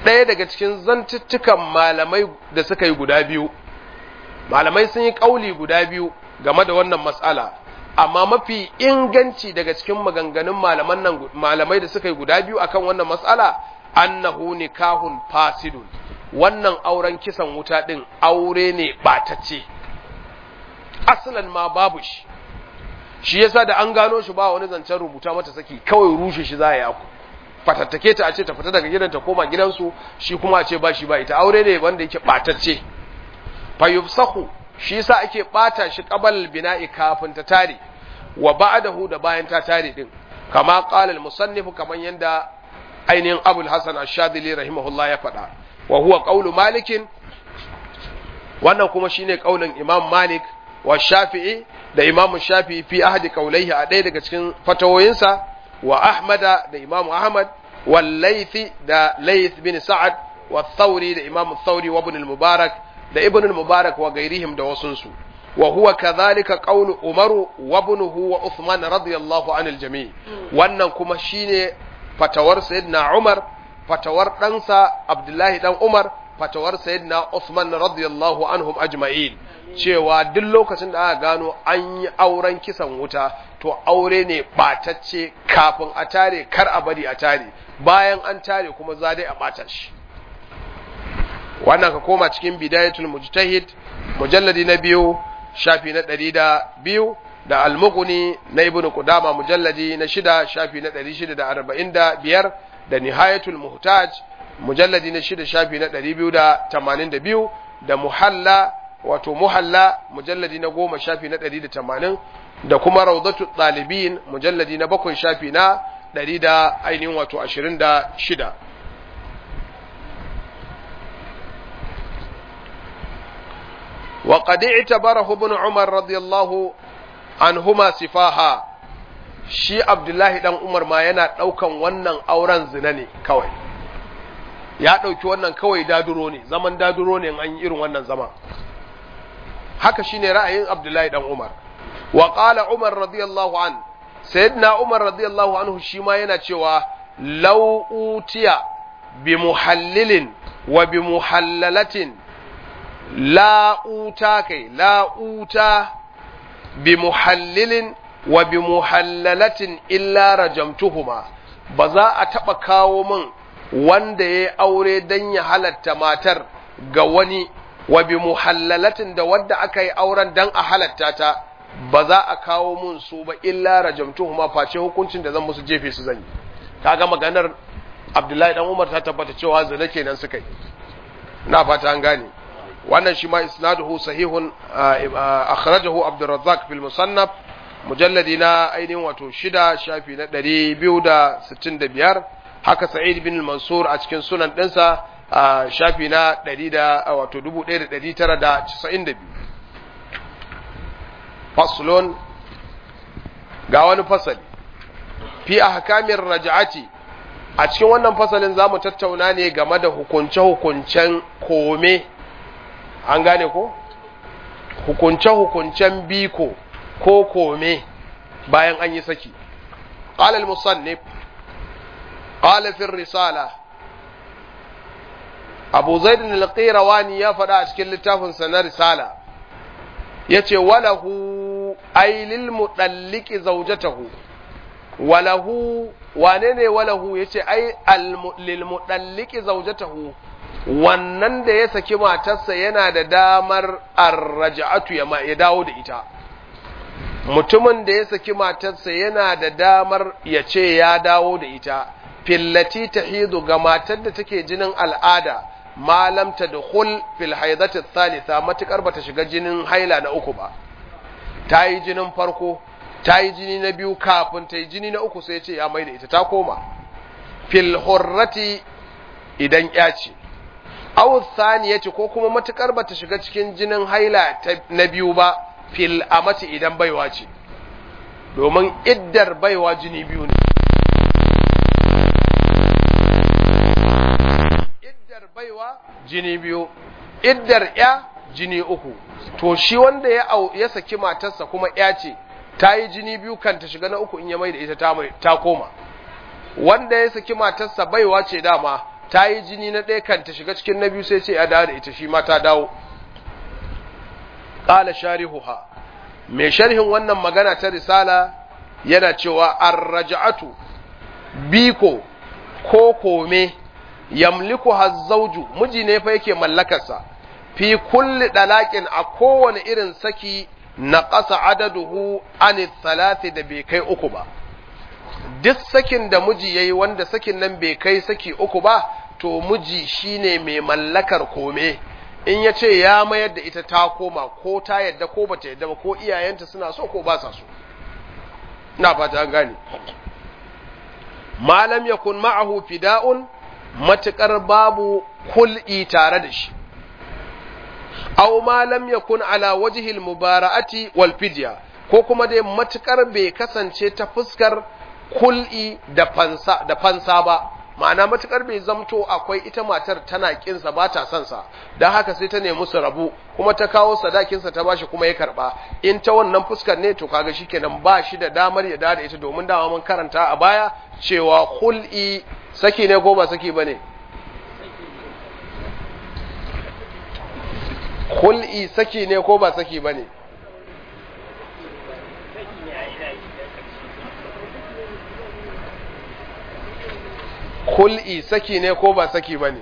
ɗaya daga cikin zantuttukan malamai da suka yi guda biyu malamai sun yi ƙauli guda biyu game da wannan matsala amma mafi inganci daga cikin maganganun malaman nan malamai da suka yi guda biyu akan wannan matsala annahu nikahun fasidun wannan auren kisan wuta din aure ne batacce asalan ma babu shi shi yasa da an gano shi ba wani zancen rubuta mata saki kawai rushe shi za a yi fatattake ta a ce ta fita daga gidan ta koma gidansu shi kuma a ce ba shi ba ita aure ne wanda yake batacce fa yufsahu shi yasa ake bata shi qabal bina'i kafin ta tare wa ba'dahu da bayan ta tare din kama qala al-musannif kaman yanda ainihin Abul Hasan Ash-Shadili rahimahullah ya faɗa wa huwa qawlu Malik wannan kuma shine kaulin Imam Malik wa Shafi'i da Imam Shafi'i fi ahadi qawlaihi a ɗaya daga cikin fatawoyinsa wa Ahmada da Imam Ahmad wal Laythi da Layth bin Sa'ad wa Thawri da Imam Thawri wa Ibn al-Mubarak da Ibn al-Mubarak wa gairihim da wasunsu wa huwa kadhalika qawlu Umaru wa ibnuhu wa Uthman radiyallahu anil jami' wannan kuma shine fatawar sayyidina Umar fatawar ɗansa Abdullahi dan Umar fatawar sayyidina Uthman radiyallahu anhum ajma'in cewa duk lokacin da aka gano an yi auren kisan wuta to aure ne batacce kafin a tare kar a bari a tare bayan an tare kuma za dai a bata shi wannan ka koma cikin bidayatul mujtahid mujalladi na biyu shafi na ɗari da biyu da almuguni na ibnu qudama mujalladi na shida shafi na ɗari shida da arba'in da biyar da nihayatul muhtaj mujalladi na shida shafi na ɗari biyu da tamanin da biyu da muhalla wato muhalla mujalladi na goma shafi na ɗari da tamanin da kuma raudatu ɗalibin mujalladi na bakwai shafi na ɗari da ainihin wato ashirin da shida وقد اعتبره ابن عمر رضي الله عنهما سفاها shi Abdullahi dan Umar ma yana ɗaukan wannan auren zina ne kawai ya ɗauki wannan kawai daduro ne zaman daduro ne an yi irin wannan zama haka shine ra'ayin Abdullahi dan Umar wa qala Umar radiyallahu an sayyidina Umar radiyallahu anhu shi ma yana cewa law utiya bi muhallilin wa bi muhallalatin la'uta kai la'uta bi muhallilin wa bi muhallalatin illa rajamtuhuma ba za a taɓa kawo min wanda ya aure don ya halatta matar ga wani wa bi muhallalatin da wadda aka yi auren don a halatta ta ba za a kawo min su ba illa rajamtuhuma face hukuncin da zan musu jefe su zan yi kaga maganar Abdullahi dan Umar ta tabbata cewa zina kenan suka yi na fata an gane wannan shi ma isnaduhu sahihun akhrajahu Abdurrazzaq fil musannaf mujalladi na ainihin wato shida shafi na ɗari biyu da sittin da biyar haka Sa'id bin Mansur a cikin sunan ɗinsa shafi na ɗari da wato dubu ɗaya da ɗari tara da casa'in da biyu faslon ga wani fasali fi ahkamin raja'ati a cikin wannan fasalin za mu tattauna ne game da hukunce-hukuncen kome an gane ko hukunce-hukuncen biko ko kome bayan an yi saki قال المصنف قال في الرسالة أبو زيد القيرواني يا فدا cikin littafin sa na risala yace walahu ay lil mudalliki zawjatahu walahu wane ne walahu yace ay al lil mudalliki zawjatahu wannan da ya saki matarsa yana da damar arraja'atu ya dawo da ita mutumin da ya saki matarsa yana da damar ya ce ya dawo da ita fillati tahidu ga matar da take jinin al'ada malam ta dukhul fil haidati thalitha matukar bata shiga jinin haila na uku ba ta yi jinin farko ta yi jini na biyu kafin ta yi jini na uku sai ce ya mai da ita ta koma fil hurrati idan ya ce aw thaniyati ko kuma matukar bata shiga cikin jinin haila na biyu ba fil amati idan baiwa ce domin iddar baiwa jini biyu ne iddar baiwa jini biyu iddar ya jini uku to shi wanda ya ya saki matarsa kuma ya ce ta yi jini biyu kan ta shiga na uku in ya mai da ita ta koma wanda ya saki matarsa baiwa ce dama ta yi jini na ɗaya kan ta shiga cikin na biyu sai ce ya dawo da ita shi ma ta dawo ƙala sharihuha mai sharhin wannan magana ta risala yana cewa arraja'atu biko ko kome yamliku hazzauju miji ne fa yake mallakarsa fi kulli dalaƙin a kowane irin saki na ƙasa adaduhu an talati da bai kai uku ba duk sakin da miji yayi wanda sakin nan bai kai saki uku ba to miji shine mai mallakar kome in ya ce ya mayar da ita ta koma ko ta yadda ko bata yadda ba ko iyayenta suna so ko ba sa so ina fata an gane malam yakun ma'ahu fida'un matukar babu kul'i tare da shi aw ma lam yakun ala wajhil mubara'ati wal fidya ko kuma dai matukar bai kasance ta fuskar kul'i da fansa da fansa ba ma'ana matukar bai zamto akwai ita matar tana kinsa ba ta son sa dan haka sai ta nemi su rabu kuma ta kawo sadakin sa ta bashi kuma ya karba in ta wannan fuskar ne to kaga shikenan ba shi da damar ya da ita domin dama mun karanta a baya cewa kul'i saki ne ko ba saki bane kul'i saki ne ko ba saki bane kul'i saki ne ko ba saki ba ne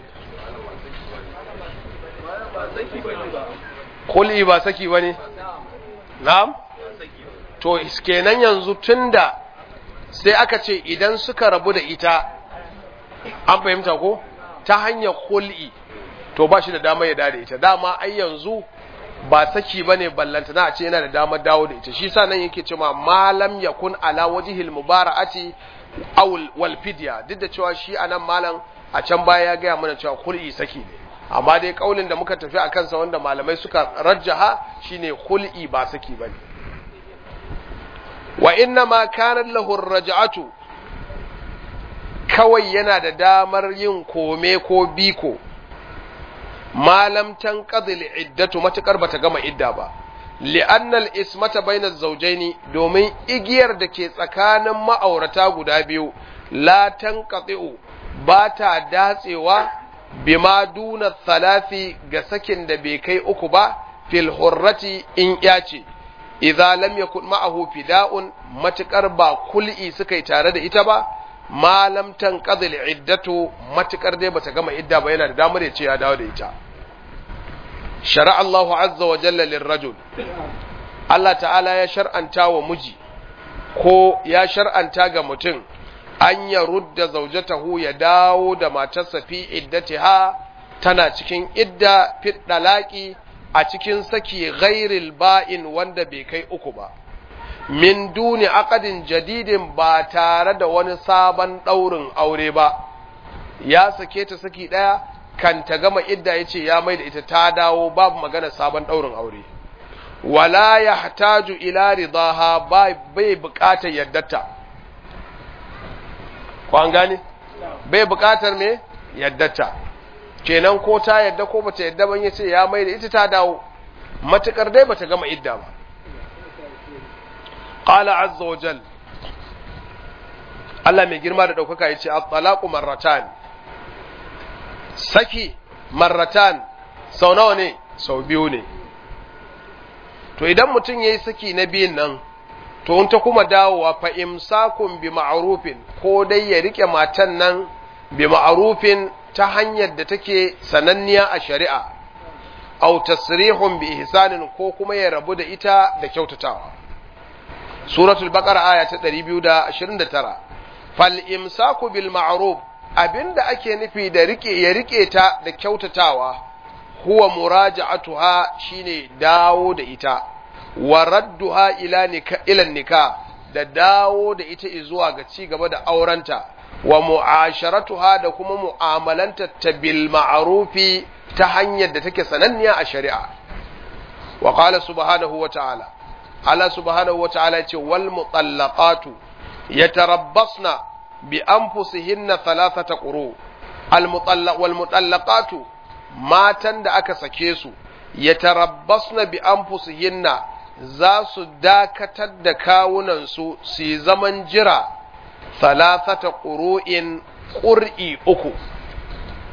kul'i ba saki ba ne na'am to kenan yanzu tunda sai aka ce idan suka rabu da ita an fahimta ko ta hanyar kul'i to ba shi da damar ya da ita dama ai yanzu ba saki ba ne ballanta na a ce yana da damar dawo da ita shi sa nan yake cewa malam yakun ala wajihil mubara'ati awul wal fidya duk da cewa shi anan malam a can baya ya gaya mana cewa kul'i saki ne amma dai kaulin da muka tafi akan sa wanda malamai suka rajjaha shine kul'i ba saki bane wa inna ma kana lahu raj'atu kawai yana da damar yin kome ko biko malam tanqadil iddatu matakar bata gama idda ba li'annal ismata bainaz zawjaini domin igiyar da ke tsakanin ma'aurata guda biyu la tanqati'u ba ta datsewa bima duna thalathi ga sakin da bai kai uku ba fil hurrati in yace idza lam yakun ma'ahu fida'un matukar ba kul'i suka yi tare da ita ba ma lam tanqadil iddatu matukar dai bata gama idda ba yana da damar ya ce ya dawo da ita shara Allahu azza wa jalla lirrajul Allah ta'ala ya shar'anta wa miji ko ya shar'anta ga mutum an ya rudda zaujatahu ya dawo da matarsa fi iddatiha tana cikin idda fi dalaki a cikin saki ghairil ba'in wanda bai kai uku ba min duni aqadin jadidin ba tare da wani sabon daurin aure ba ya sake ta saki daya kan ta gama idda ya ce ya mai da ita ta dawo babu magana sabon ɗaurin aure wala ya hataju ila ridaha bai buƙatar yaddata ko an gane bai buƙatar me yaddata kenan ko ta yadda ko bata yadda ban yace ya mai da ita ta dawo matukar dai bata gama idda ba qala azza wa jal Allah mai girma da ɗaukaka ya ce at-talaqu marratan saki marratan sau nawa ne sau biyu ne to idan mutum ya yi saki na biyun nan to in ta kuma dawowa fa imsakun bi ma'rufin ko dai ya rike matan nan bi ma'rufin ta hanyar da take sananniya a shari'a aw tasrihun bi ihsanin ko kuma ya rabu da ita da kyautatawa suratul baqara aya ta 229 fal imsaku bil ma'ruf abinda ake nufi da rike ya rike ta da kyautatawa huwa muraja'atuha shine dawo da ita wa radduha ila nika ila nika da dawo da ita zuwa ga ci gaba da aurenta wa mu'asharatuha da kuma mu'amalanta ta bil ma'rufi ta hanyar da take sananniya a shari'a wa qala subhanahu wa ta'ala Allah subhanahu wa ta'ala ce wal mutallaqatu yatarabbasna bi anfusihinna thalathata quru al mutallaq wal mutallaqatu matan da aka sake su yatarabbasna bi anfusihinna za su dakatar da kawunansu su yi zaman jira thalathata ƙuru'in ƙur'i uku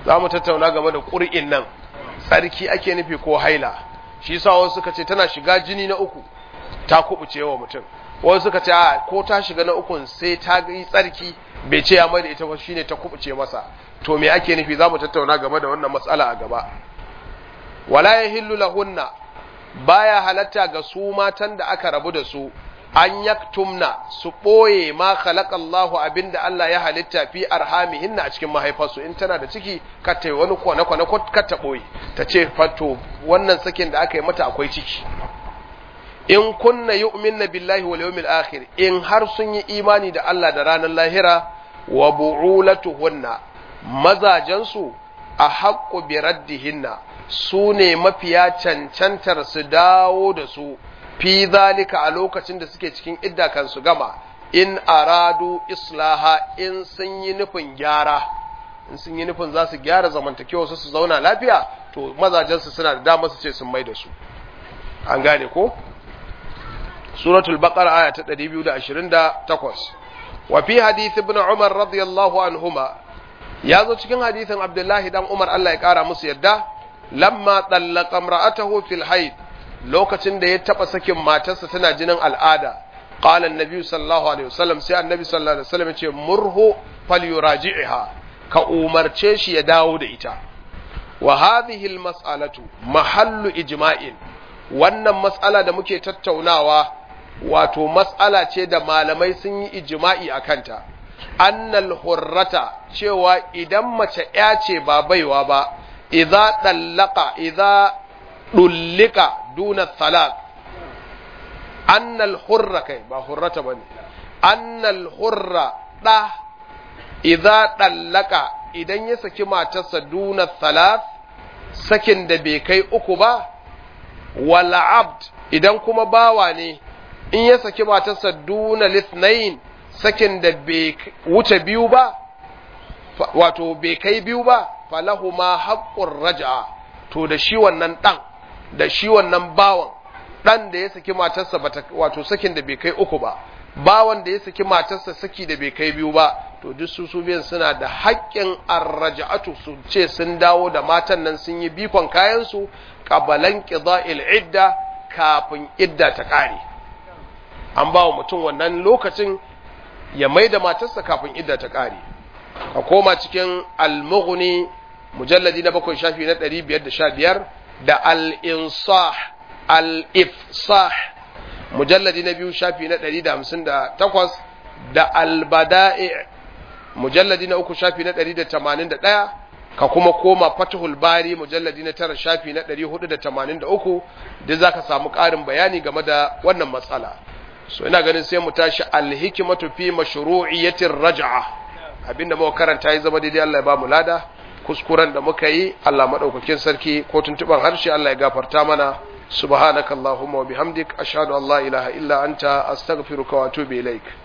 za mu tattauna game da ƙur'in nan tsarki ake nufi ko haila shi sa wasu suka ce tana shiga jini na uku ta kubuce wa mutum wasu suka ce a ko ta shiga na ukun sai ta yi tsarki bai ce ya mai da ita ba shine ta kubuce masa to me ake nufi za mu tattauna game da wannan matsala a gaba wala yahillu lahunna baya halatta ga su matan da aka rabu da su an yaktumna su ɓoye ma khalaqallahu abinda Allah ya halitta fi arhamihinna a cikin mahaifarsu in tana da ciki kar ta yi wani kwane kwane kar ta ɓoye ta ce fato wannan sakin da aka yi mata akwai ciki in kunna yu'minna billahi wal yawmil akhir in har sun yi imani da Allah da ranar lahira wa bu'ulatuhunna mazajansu a haqqu bi raddihinna su ne mafiya cancantar su dawo da su fi zalika a lokacin da suke cikin idda kan su gama in aradu islaha in sun yi nufin gyara in sun yi nufin za su gyara zamantakewa su su zauna lafiya to mazajensu suna da dama su ce sun mai da su an gane ko suratul baqara aya ta 228 wa fi hadith ibn umar radiyallahu anhuma ya zo cikin hadithin abdullahi dan umar Allah ya kara musu yadda lamma tallaqa imra'atahu fil haid lokacin da ya taba sakin matarsa tana jinin al'ada qala annabi sallallahu alaihi wasallam sai annabi sallallahu alaihi wasallam ya ce murhu falyuraji'ha ka umarce shi ya dawo da ita wa hadhihi almas'alatu mahallu ijma'in wannan mas'ala da muke tattaunawa wato mas'ala ce da malamai sun yi ijma'i akanta annal hurrata cewa idan mace ya ce ba baiwa ba idza dallaka idza dullika duna salat annal hurra kai ba hurrata bane annal hurra da idza dallaka idan ya saki matarsa duna salat sakin da bai kai uku ba wala abd idan kuma bawa ne in ya saki matarsa duna lithnain sakin da bai wuce biyu ba wato bai kai biyu ba falahu ma haqqur raj'a to da shi wannan dan da shi wannan bawan dan da ya saki matarsa bata wato sakin da bai kai uku ba bawan da ya saki matarsa saki da bai kai biyu ba to duk su su biyan suna da haƙƙin arraja'atu su ce sun dawo da matan nan sun yi bikon kayan su qabalan qida'il idda kafin idda ta kare an ba wa mutum wannan lokacin ya mai da matarsa kafin idda ta kare ka koma cikin al-mughni mujalladi na bakwai shafi na ɗari biyar da sha biyar da al-insah al-ifsah mujalladi na biyu shafi na ɗari da hamsin da takwas da al-bada'i mujalladi na uku shafi na ɗari da tamanin da ɗaya ka kuma koma fatihul bari mujalladi na tara shafi na ɗari hudu da tamanin da uku da za ka samu ƙarin bayani game da wannan matsala so ina ganin sai mu tashi alhikimatu fi mashru'iyyatir raj'a abinda muka karanta ya zama daidai Allah ya ba mu lada kuskuren da muka yi Allah madaukakin sarki ko tuntuban harshe Allah ya gafarta mana subhanakallahumma wa bihamdik ashhadu an la ilaha illa anta astaghfiruka wa atubu ilaik